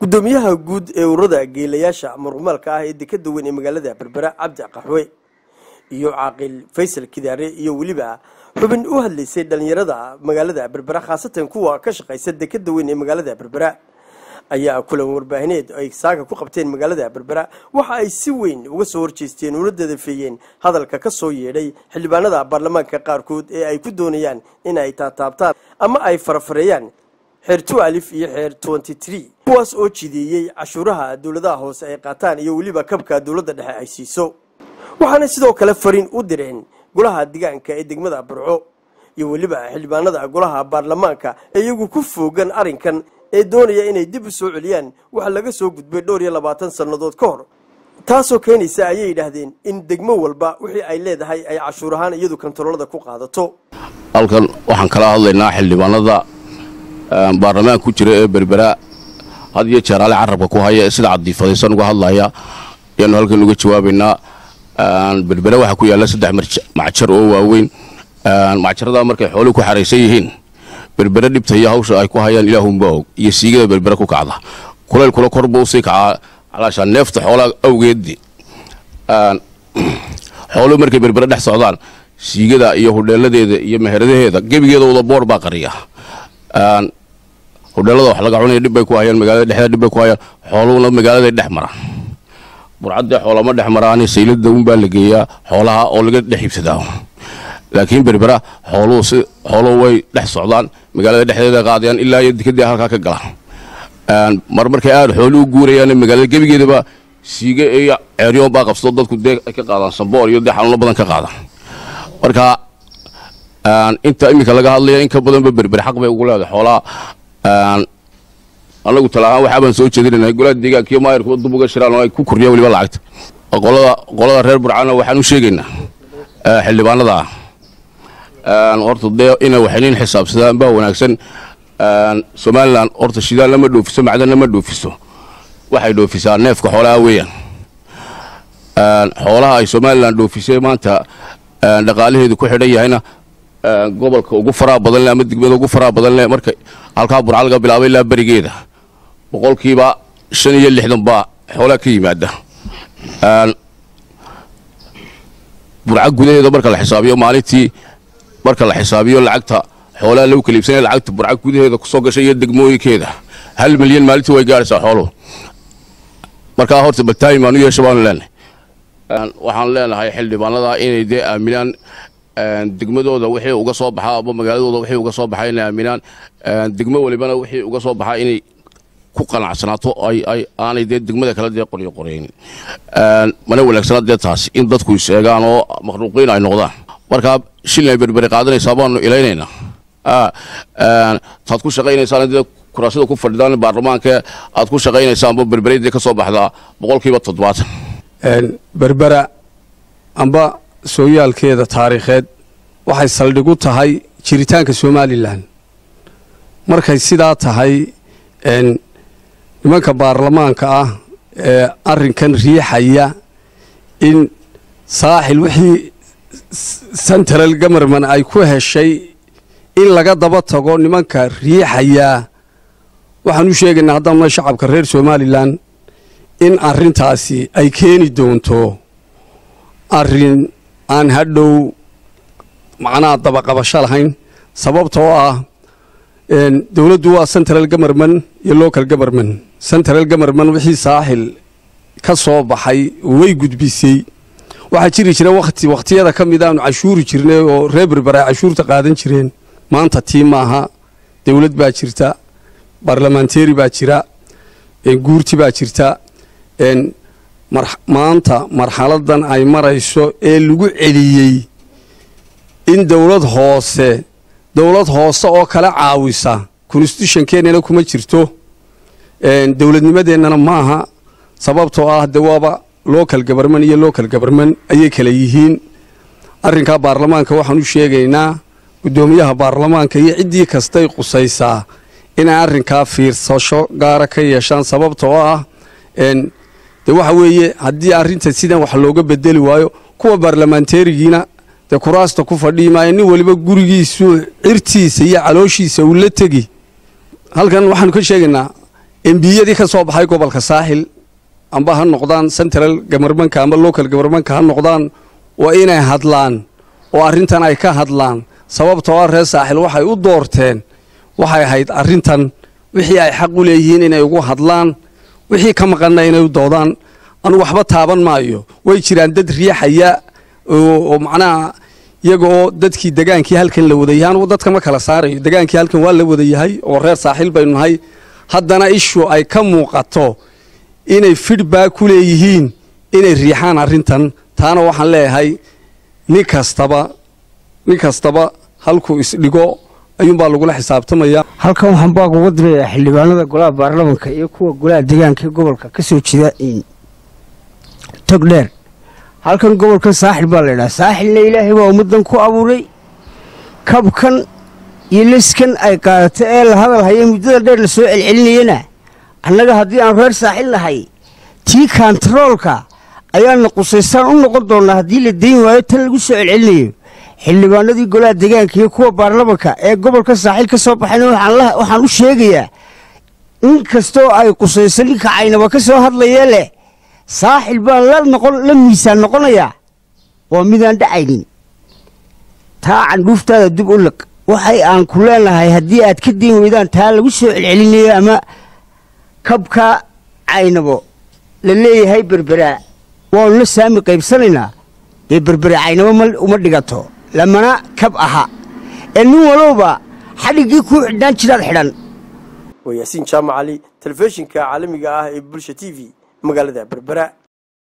guddoomiyaha guud ee ururada geelayaasha muruqmaalka ah ee dekeda weyn ee magaalada berbera cabdi qaxwe iyo caaqil faysal kidaare iyo weliba xubin u hadlaysay dhalinyarada magaalada berbera khaasatan kuwa ka shaqaysa dekeda weyn ee magaalada berbera ayaa kulan warbaahineed ay saaga ku qabteen magaalada berbera waxa ay si weyn uga soo horjeesteen una dadafeeyeen hadalka ka soo yeedhay xildhibaanada baarlamaanka qaarkood ee ay ku doonayaan in ay taataabtaan ama ay farafareeyaan xeer two alif iyo xeer twenty tree kuwaas oo jideeyey cashuuraha dowladaha hoose ay qaataan iyo weliba kabka dowladda dhexe ay siiso waxaana sidoo kale fariin u direen golaha degaanka ee degmada burco iyo weliba xildhibaanada golaha baarlamaanka ee iyagu ku foogan arrinkan ee doonaya inay dib u soo celiyaan waxa laga soo gudbay dhowr iyo labaatan sannadood ka hor taasoo keenaysa ayay yidhaahdeen in degmo walba wixii ay leedahay ay cashuur ahaan iyadu kontaroolada ku qaadato halkan waxaan kala hadlaynaa xildhibaanada baarlamaanka ku jira ee berbera had iyo jeer ale carabka ku haya ee sida cadiifadaysan uga hadlaya ayaanu halkan uga jawaabaynaa berbera waxaa ku yaalla saddex macjar oo waaweyn macjaradaa markay xooluhu ku xaraysan yihiin berbere dhibta iyo hawsha ay ku hayaan ilaahunba og iyo siigada berbere ku kacda kulaylkula kor buu usii kacaa calaashaa neefta xoolaa awgeedii xooluhu markay berbere dhex socdaan siigada iyo hudheeladeeda iyo meheradaheeda gebigeeda wada boor baa qariya hudheelada wax laga cunaya dhibbay ku hayaan magaalada dhexdeeda dhibbay ku hayaan xooluhuna magaaladay dhex maraan burcaddee xoolama dhex maraani saylada unbaa la geeyaa xoolaha oo laga dhex iibsadaa laakiin berbera xooluhu si xooluhu way dhex socdaan magaalada dhexdeeda qaadayaan ilaa iyo dikadii halkaa ka galaan mar markay aad xooluhu guurayaan magaalada gebigeedaba siige iyo ceeryoon baa qabsado dadku dee ay ka qaadaan samboor iyo dee xanuuno badan ka qaadaan marka inta iminka laga hadlaya in ka badanba berber xaq bay ugu leedahay xoolaha anagu talahaan waxaa baan soo jeedinayna golaha deegaankiyo maayarkuba dub uga shiraan oo ay ku kordhiyaan weliba lacagta qolada qolada reer burcana waxaan u sheegaynaa xildhibaanada horta dee inay waxaynin xisaabsadaan baa wanaagsan somalilan horta shidaal lama dhoofiso macdanna ma dhoofiso waxay dhoofisaa neefka xoolaha weeyaan xoolaha ay somalilan dhoofisay maanta dhaqaalaheedu ku xidhan yahayna gobolka ugu faraha badan leh ama degmada ugu faraha badan leh marka halkaa burca laga bilaabay ilaa berigeeda boqolkiiba shan iyo lixdan baa xoolaha ka yimaada burca gudaheeda marka la xisaabiyo maalintii marka la xisaabiyo lacagta xoolaha lagu kala iibsanaya lacagta burca gudaheeda kusoo gashay iyo degmooyinkeeda hal milyan maalintii way gaadhaysaa xooluhu markaa horta baltaayin baanu yeesha baanu leenahay waxaan leenahay xildhibaanada inay dee aaminaan degmadooda wixii uga soo baxaa ama magaaladooda wixii uga soo baxaa inay aaminaan degmo walibana wixii uga soo baxaa inay ku qanacsanaato ay ay aanay dee degmada kale dee qoryo qoraynin mana wanaagsana dee taasi in dadku is-eegaan oo makhluuqiin ay noqdaan markaa shilin ay berberi qaadanaysaa baanu ilaynaynaa taad ku shaqaynaysaan dee kuraasida ku fadhidaan baarlamaanka aad ku shaqaynaysaanba berbereydee ka soo baxdaa boqolkiiba toddobaatan berbera amba sooyaalkeeda taariikheed waxay saldhig u tahay jiritaanka somalilan markay sidaa tahay nimanka baarlamaanka ah ee arrinkan riixaya in saaxil wixii central goverman ay ku heshay in laga daba tago nimanka riixayaa waxaan u sheegaynaa haddaanuna shacabka reer somalilan in arrintaasi ay keeni doonto arrin aan hadhow macnaha dabaqabasho lahayn sababtoo ah dowladdu waa central goverman iyo local goverman central goverman wixii saaxil ka soo baxay way gudbisay waxaa jiri jira wati wakhtiyada ka mid aanu cashuuri jirnay oo reer berber ay cashuurta qaadan jireen maanta tii maaha dowlad baa jirta barlamanteeri baa jira guurti baa jirta maanta marxaladan ay marayso ee lagu celiyey in dowlad hoose dowlad hoose oo kala caawisa constitutionkeennana kuma jirto dowladnimadeennana maaha sababtoo ah de waaba local goverman iyo local goverman ayay kala yihiin arrinkaa baarlamaanka waxaan u sheegaynaa guddoomiyaha baarlamaanka iyo ciddii kastay qusaysaa inay arrinkaa fiirsasho gaara ka yeeshaan sababtoo ah de waxa weeye haddii arrinta sidan wax looga bedeli waayo kuwa baarlamaanteerigiina dee kuraasta ku fadhii maayo nin waliba gurigiisu cirtiisa iyo calooshiisa uu la tegi halkan waxaanu ka sheegaynaa embiyadii ka soo baxay gobolka saaxil amba ha noqdaan central gamarmanka amba local gamarmanka ha noqdaan waa inay hadlaan oo arrintan ay ka hadlaan sababtoo ah reer saaxil waxay u doorteen waxay ahayd arrintan wixii ay xaq u leeyihiin inay ugu hadlaan wixii ka maqanna inay u doodaan anu waxba taaban maayo way jiraan dad riixaya oo macnaha iyaga oo dadkii degaankii halkan la wadayahay anugu dadka ma kala saarayo degaankii halkan waa la wadayahay oo reer saaxiil baynu nahay haddana ishu ay ka muuqato inay fidhbaa ku leeyihiin inay riixaan arrintan taana waxaan leeyahay nin kastaba nin kastaba halkuu isdhigo ayuunbaa lagula xisaabtamaya halkan waxaan baag uga dirayaa xildhibaanada golaha baarlamanka iyo kuwa golaha deegaanka ee gobolka ka soo jeeda togdheer halkan gobolkan saaxil baa laydhaha saaxilna ilaahay waa ummaddan ku abuuray kabkan iyo leskan ay qaadato ee la hadal haya muddada dheer la soo celcelinayana annaga haddii aan reer saaxil nahay tii kantaroolka ayaana qusaystaan u noqon doonnaa haddii la dayn waayo tan lagu soo celcelinayo xildhibaanadii golaha deegaanka iyo kuwa baarlamanka ee gobolka saaxiil ka soo baxayna waxaan u sheegayaa in kastoo ay qusayso ninka caynaba ka soo hadlayee leh saaxil baan la noqon la miisaan noqonayaa waa midaan dhacaynin taa candhuuftaada dib u liq waxay aan ku leenahay haddii aad ka dayn weydaan taa lagu soo celcelinayo ama kabka caynabo la leeyahay berberaa waanu la saami qaybsanaynaa dee berbere caynabo uma dhigato lamana kab aha ee nin walowba xadhiggii kuu xidhnaan jiraad xidhan waa yaasiin jaamac cali telefishinka caalamiga ah ee bulsha t v magaalada berbera